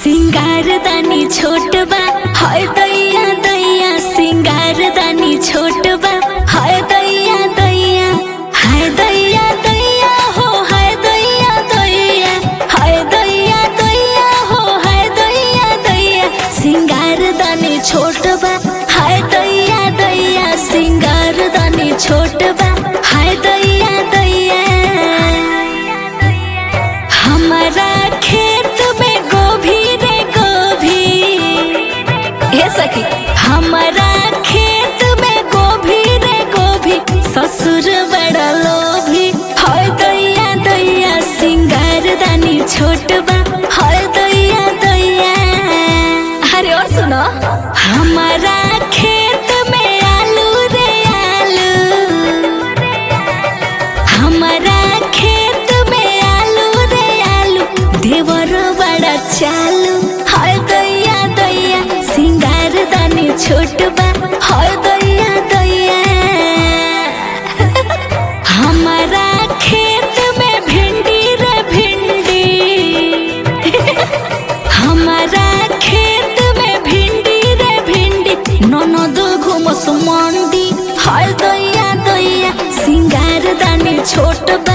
सिंगार दानी छोट बा हाय दैया दैया सिंगार दानी छोट बा हाय दैया दैया हाय दैया दैया हो हाय दैया दैया हाय दैया दैया हो हाय दैया दैया सिंगार दानी छोट बा हाय दैया दैया सिंगार दानी छोट बा हाय दैया दैया हमारा खेत में गोभी रे गोभी हे सखी हमारा खेत में गोभी रे गोभी ससुर बड़ा लोभी हाय दैया दैया सिंगार दानी छोट बा हाय दैया दैया अरे और सुनो हमारा खेत में आलू रे आलू हमारा खेत में आलू रे आलू देवर बड़ा चालू हाय दैया दैया सिंगार दानी छोट बा हाय दैया दैया हमारा खेत में भिंडी रे भिंडी हमारा खेत में भिंडी रे भिंडी ननद घुमस मंडी हाय दैया दैया सिंगार दानी छोट बा